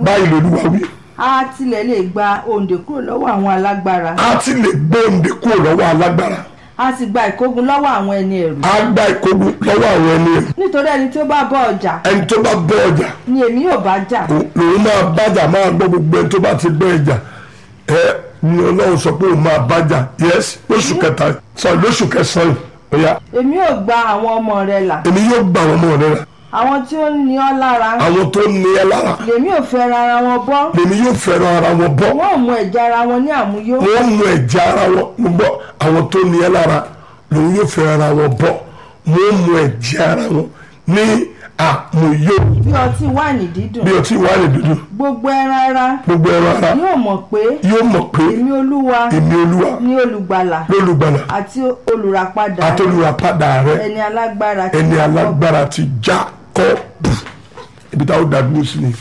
báyìí lolúwa wí a tilẹ̀ lè gba òǹdè kúrò lọ́wọ́ àwọn alágbára a ti lè gbóǹde kúrò lọ́wọ́ alágbára a sì gba ìkógun lọ́wọ́ àwọn ẹni ẹ̀rù a gba ìkógun lọ́wọ́ àwọn ẹni ẹ̀rù nítorí ẹni tí ó bá bọ́ ọjà ẹni tó bá bọ́ ọjà ni èmi yóò bá jà lòun máa bájà máa gbọ́ gbogbo ẹni tó bá ti bọ́ ẹjà ẹ ni ọlọ́run sọ pé òun máa bájà yes lóṣù kẹta sọ lóṣù kẹsàn-án ó yá èmi yóò gba àwọn ọmọ rẹ là èmi yóò gbà wọn mọ́ ọ̀rẹ́ rẹ àwọn tí ó ní ọ lára àwọn tó ní ẹ lára lèmi ò fẹ́ ra ara wọn bọ́ lèmi yóò fẹ́ràn ara wọn bọ́ wọn ò mú ẹ̀jẹ̀ ara wọn ní àmúyó wọ́n mú ẹ̀jẹ̀ ara wọn mo gbọ́ àwọn tó ní ẹ lára lòun yóò fẹ́ràn ara wọn bọ́ wọ́n mú ẹ̀jẹ̀ ara wọn ní àmúyó bí ọtí wáìnì dídùn bí ọtí wà ní dúdú gbogbo ẹran ara gbogbo ẹran ara yóò mọ̀ pé yóò mọ̀ pé èmi olúwa èmi olúwa ní olùgbàlà lólùgbàlà àti olùràpadà àtolùràpadà rẹ ẹni alágbára ti ẹni Jákọ́bù. alágbára ti Jákọ́bù ibi táwọn dàdúró sí ni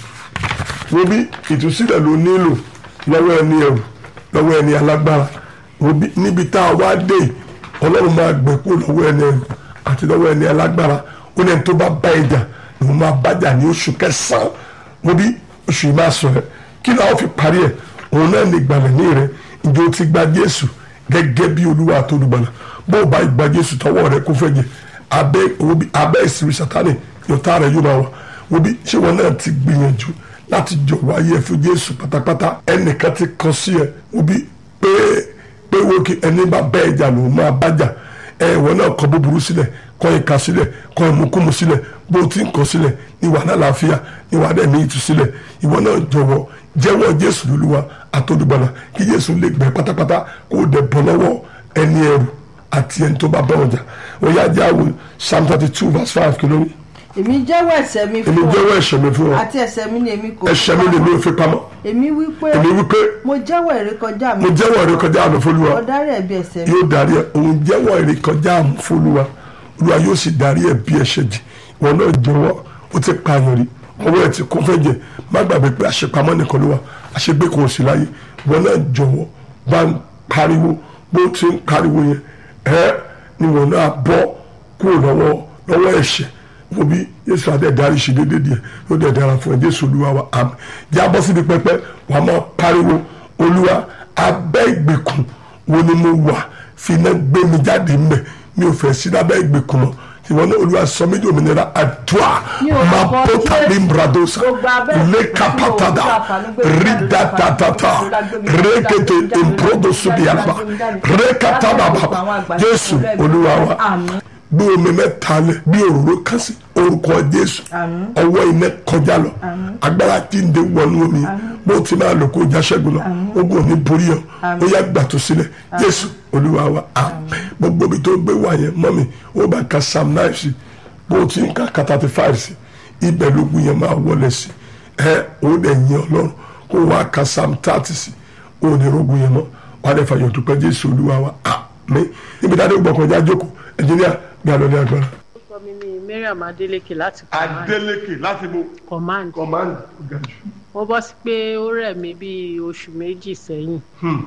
wo bí ìtúsílẹ̀ ló nílò lọ́wọ́ ẹni ẹ̀rù lọ́wọ́ ẹni alágbára wo bí níbi tá a wá dé yìí, ọlọ́run máa gbẹ kó lọ́wọ́ ẹni ẹ̀rù àti lọ́wọ́ ẹni alágbára ó ní ẹni tó bá bá ẹjà lòun máa bájà ní oṣù kẹsàn-án wo bí oṣù yìí máa sọ ẹ kí ni àwọn fi parí ẹ òun náà ní ìgbàlẹ̀ ní rẹ ǹjẹ́ o ti gba Jésù gẹ́gẹ́ bí olúwa àtolùgbàlà bó o bá gba Jésù tọwọ́ rẹ kó fẹ́ jẹ abẹ́ wo bí abẹ́ ìsinmi Sátánì yọ̀tá rẹ yóò máa wà wo bí ṣé wọn náà ti gbìyànjú láti jọ̀wọ́ ayé ẹ fún Jésù pátápátá ẹnìkan ti kàn sí ẹ wo bí pé pé wo kí ẹni bá bẹ́ ẹja lòun máa bájà ẹ ìwọ náà kọ búburú sílẹ̀ kọ ìka sílẹ̀ kọ ìmúkúmu sílẹ̀ bó o ti ń kọ sílẹ̀ ní wàhálà àlàáfíà ní wàhálà ẹ̀mí ìtúsílẹ̀ ìwọ náà jọ̀wọ́ jẹ́wọ́ Jésù lólúwa àtọ́dúgbàlà kí Jésù lè gbẹ pátápátá kó o dẹ̀ bọ́ lọ́wọ́ ẹni ẹrù àti ẹni tó bá bá ọjà ó yá jẹ́ àwọn Psalm thirty two verse five kìló mi èmi jẹ́wọ́ ẹ̀ṣẹ̀ mi èmi fún ọ jẹ́wọ́ ẹ̀ṣẹ̀ mi fún ọ àti ẹ̀ṣẹ̀ mi ni èmi kò ẹ̀ṣẹ̀ mi lè mi ò fi pamọ́ èmi wí pé èmi wípé mo jẹ́wọ́ ìrékọjá mi mo jẹ́wọ́ ìrékọjá àmì fólúwa ó dárí ẹ̀bi ẹ̀ṣẹ̀ mi yóò darí ẹ òun jẹ́wọ́ ìrékọjá àmì fólúwa olúwa yóò sì darí ẹ bí ẹ̀ṣẹ̀ jì wọn náà jẹ́wọ́ ó ti pààyàn rí ọwọ́ ẹ ti kún fẹ́ jẹ má gbàgbé pé àṣepamọ́ nìkan ló wà àṣegbé kò sí láyé wọn náà jọ̀wọ́ bá ń pariwo bó ti ń pariwo yẹn ẹ ni wọn náà bọ́ kúrò lọ́wọ́ lọ́wọ́ ẹ̀ṣẹ̀ wo bí yéṣu adé darí ṣe déédéé díẹ̀ yóò dẹ̀ dára fún ẹ jésù olúwa wa àmín jẹ́ abọ́ síbi pẹpẹ wàá máa pariwo olúwa abẹ́ ìgbèkùn wo ni mo wà fi iná gbé mi jáde mbẹ mi ò fẹ́ sí lábẹ́ ìgbèkùn mọ́ ìwọ náà olúwa sọ mí di òmìnira àdúrà Ní orúkọ máa bó tàbí Jésù, bradosa gbogbo abẹ́ ìgbèkùn lẹ́kàpàtàdà tí mo wà, Olúwa, gbé mi jáde, rídàtàtàtà Olúwa, gbé mi jáde, rékété gbé mi jáde, ìmpródòsóbìàlà gbé mi jáde, rékàtàbàbà lábẹ́ ìgbèkùn àwọn àgbà jésù ìṣòro ẹ̀mí. olúwa wa Àmín. gbé omi mẹ́ta lẹ̀ bí òróró kan sí orúkọ jésù Àmín. ọwọ́ iná kọjá lọ agbára tí ń de wọnú omi bó ti máa lò kó já ṣẹ́gun lọ ogun ò ní borí ọ ó yá gbàtó sílẹ̀ jésù olúwa wa àmín gbogbo ibi tó gbé wà yẹn mọ́mi ó bá ka psalm nine sí bó ti ń ka ka thirty five sí ibẹ̀ lógun yẹn máa wọlé sí ẹ ó dẹ̀ yìn ọlọ́run kó wá ka psalm thirty sí ó ní rogun yẹn mọ́ wà á dẹ̀ fàyọ̀ dúpẹ́ jésù olúwa wa àmín níbi dáadé gbọ̀kànjá jókòó ẹnjìníà gbé àlọ́ ní agbára. orúkọ mi ni mariam adeleke láti command Adeleke láti bo command command gaju. mo bọ́ sí pé ó rẹ̀ mí bíi oṣù méjì sẹ́yìn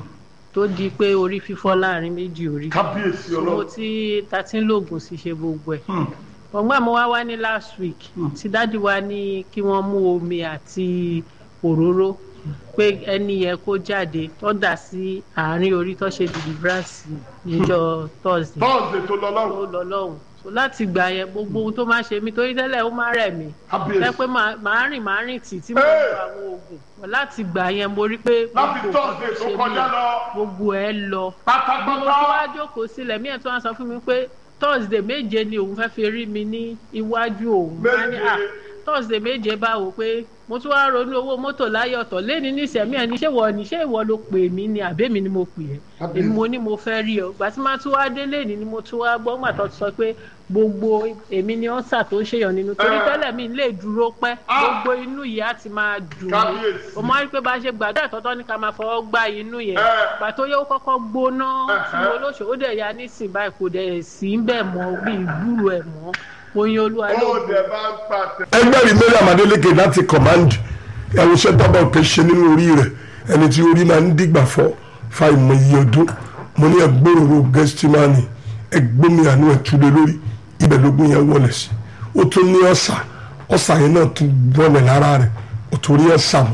tó di pé orí fífọ́ láàrin méjì orí kábíyèsí mo ti ta ti ń lògùn sí ṣe gbogbo ẹ̀ ọgbọ́n mo wá wá ní last week tí dájú wa ní kí wọ́n mú omi àti òróró pé ẹni yẹn kó jáde tó dà sí àárín orí tó ṣe deliverance níjọ́ thursday bọ́ọ̀sì tó lọ ó lọ́rùn lọ lọ́hùn so láti gbà yẹn gbogbo ohun tó máa ṣe mí torí tẹ́lẹ̀ ó máa rẹ̀ mí Kábíyèsí. ẹ pé màá màá rìn màá rìn tì tí mo Hey! lo àwọn oògùn láti gbà yẹn mo rí pé Láti gbogbo Thursday nǹkan tó ṣe mí kọjá yẹn, lọ. gbogbo ẹ lọ mo pátápátá. tún wá jókòó sílẹ̀ mí ẹ̀ tó wá sọ fún mi pé thursday méje ni òun fẹ́ fi rí mi ní iwájú òun Wá ní, Méje. "Ah, thursday méje báwo pé mo tún wá ronú owó mọ́tò láyé ọ̀tọ̀ lẹ́ni níṣẹ̀mí ẹ̀ ní ṣé wọ ní ṣé ìwọ ló pè mí ni àbẹ́mi ni mo pè ẹ́ Kábíyèsí. èmi mo ní mo fẹ́ rí ọ gbà tí máa tún wá délé ni ni mo tún wá gbọ́ gbà tó ti sọ pé gbogbo èmi ni ọ́nsà tó ń ṣèyàn nínú torí Eh. tẹ́lẹ̀ mi lè dúró pẹ́ Ah. gbogbo inú yìí á ti máa dùn mí Kábíyèsí. mo máa rí pé bá a ṣe gbàdúrà tọ́tọ́ ní ká máa fọwọ́ gbá inú yẹn Eh. gbà tó yẹ ó kọ́kọ́ gbóná tí mo Eh. lóṣù ó dẹ̀ ya nísìn báyìí kò dẹ̀ sí ń bẹ̀ mọ́ bí ìgbúrò ẹ̀ mọ́ oyin olúwa ló ó dẹ̀ bá ń pàtẹ. ẹgbẹ́ rí mariam adeleke láti command ẹ̀rù iṣẹ́ tọ́ba òkè ṣe nínú orí rẹ̀ ẹni tí orí máa ń dìgbà fọ́ fa ìmọ̀ iye ọdún mo ní ẹgbẹ́rún gẹ́sítímánì ẹgbẹ́mi àánú ẹ̀túlẹ̀ lórí ibẹ̀ lógún yẹn wọlé sí ó tún ní ọ̀sà ọ̀sà yẹn náà tún wọlé lára rẹ̀ ó tún rí ọ̀sà mọ́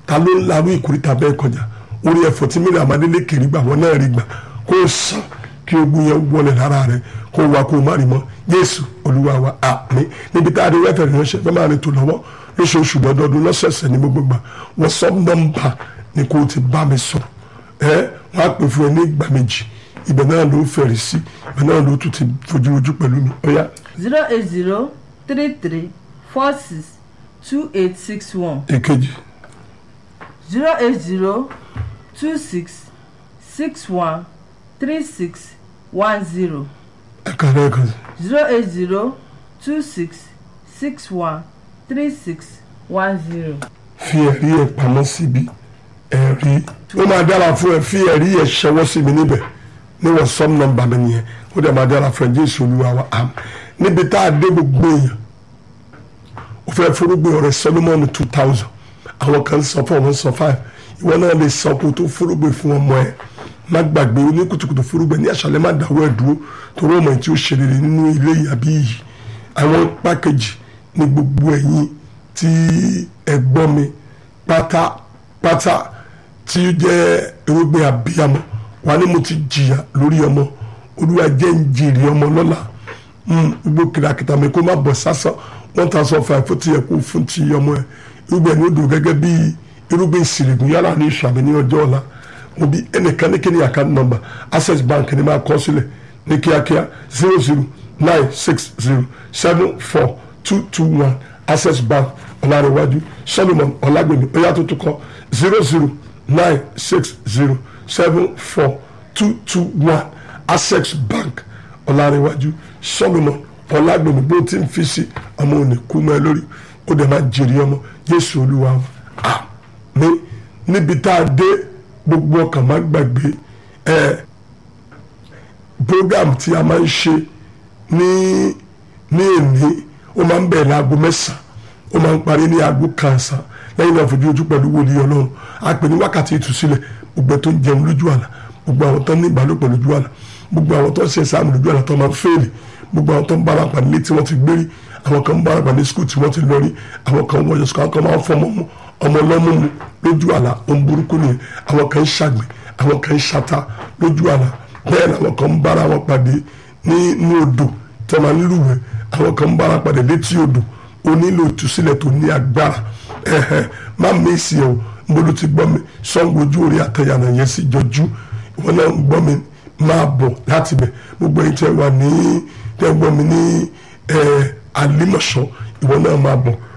ta ló ń larú ìkórìtà bẹ́ẹ̀ kọjá orí ẹ̀fọ́ tí mílíọ̀nù amadélé kiri gbà wọ́n náà rí gbà kó o sàn kí ogun yẹn wọlé lára rẹ kó o wá kó o má rí mọ́ Jésù Olúwa wa àmín níbi tá a rí rẹ́fẹ̀rẹ̀ ránṣẹ́ fẹ́ máa rìn tó lọ́wọ́ lóṣooṣù lọ́dọọdún lọ́sẹ̀ẹ̀sẹ̀ ní gbogbo gbà wọ́n sọ nọ́mbà ni kó o ti bá mi sọ ẹ wọ́n á pè fún ẹ ní ìgbà méjì ibẹ̀ náà ló fẹ̀rẹ̀ sí ibẹ̀ náà ló tún ti fojú ojú pẹ̀lú mi ó yá zero eight zero three three four six two eight six one èkejì zero eight zero two six six one three six one zero ẹ̀ka lẹ́ẹ̀kan sí zero eight zero two six six one three six one zero. fi ẹ̀rí ẹ̀ pamọ́ síbi ẹ̀rí ó máa dára fún ẹ fi ẹ̀rí ẹ̀ ṣẹwọ́ sí mi níbẹ̀ ní wọ́n sọ́m nọ́mbà mi nìyẹn ó dẹ̀ máa dára fún ẹ Jésù Olúwa wa am níbi tá a dé gbogbo èèyàn ó fẹ́ forúgbìn ọ̀rẹ́ Solomon two thousand àwọn kan sọ fún ọmọ sọ five ìwọ náà lè sọ kó tó forúgbìn fún ọmọ ẹ má gbàgbé oníkùtùkùtù forúgbìn ní àṣálẹ́ má dáwọ́ ẹ̀ dúró torí ọmọ tí ó ṣe rere nínú ilé yàbí yìí àwọn pákéjì ní gbogbo ẹ̀yìn tí ẹ̀gbọ́n mi pátápátá tí ó jẹ́ irúgbìn abiyamọ wà ní mo ti jìyà lórí ọmọ olúwa jẹ́ ń jèrè ọmọ lọ́la gbogbo kìràkìtà mi kó má bọ̀ sásán one thousand five fún ti yẹ kó fún ti ọmọ ẹ irúgbìn ẹni ó dùn gẹ́gẹ́ bí irúgbìn ìsìrìgùn yálà ní ìṣàmì ní ọjọ́ ọ̀la mo bí ẹnìkan ní kíni account number access bank ni máa kọ sílẹ̀ ní kíákíá zero zero nine six zero seven four two two one access bank ọ̀làrẹ̀wájú solomon ọ̀làgbèmí ọ̀yà tó tún kọ zero zero nine six zero seven four two two one access bank ọ̀làrẹ̀wájú solomon ọ̀làgbèmí bó ti ń fi sí ọmọ òní kú mọ́ ẹ lórí ó dẹ̀ máa jèrè ọmọ yéṣu olúwa wa àmín níbi tá a dé gbogbo ọkàn má gbàgbé ẹ program tí a máa ń ṣe ní ní èmi ó máa ń bẹ̀rẹ̀ aago mẹ́sàn-án ó máa ń parí ní aago kànsán lẹ́yìn náà fojú ojú pẹ̀lú wòlíì ọlọ́run a pè ní wákàtí ìtúsílẹ̀ gbogbo tó ń jẹun lójú àlá gbogbo àwọn tó ń ní ìbálòpọ̀ lójú àlá gbogbo àwọn tó ń ṣe sáàmù lójú àlá tó máa ń fèèlì gbogbo àwọn tó ń bára pàdé létí wọ́n ti gbérí àwọn kan ń bára pàdé skul tí wọ́n ti lọ rí àwọn kan wọ́n yọ̀sùn àwọn kan máa ń fọ́ ọmọ ọmọ lọ́mú mu lójú àlá ohun burúkú nìyẹn àwọn kan ń ṣàgbẹ̀ àwọn kan ń ṣata lójú àlá bẹ́ẹ̀ làwọn kan ń bára wọn pàdé nínú odò tí wọ́n máa ń lúwẹ̀ẹ́ àwọn kan ń bára pàdé létí odò ó nílò ìtúsílẹ̀ tó ní agbára ẹ̀hẹ̀ má mèsì ẹ̀ o mbolo ti gbọ́ mi sọ́ngbó ojú orí àtẹ̀yànà yẹn sì jọjú ìwọ náà ń gbọ́ mi máa bọ̀ láti bẹ̀ gbogbo ẹ̀yin tẹ́ wà ní tẹ́ gbọ́ mi ní àlímọ̀ṣọ́ ìwọ náà máa bọ̀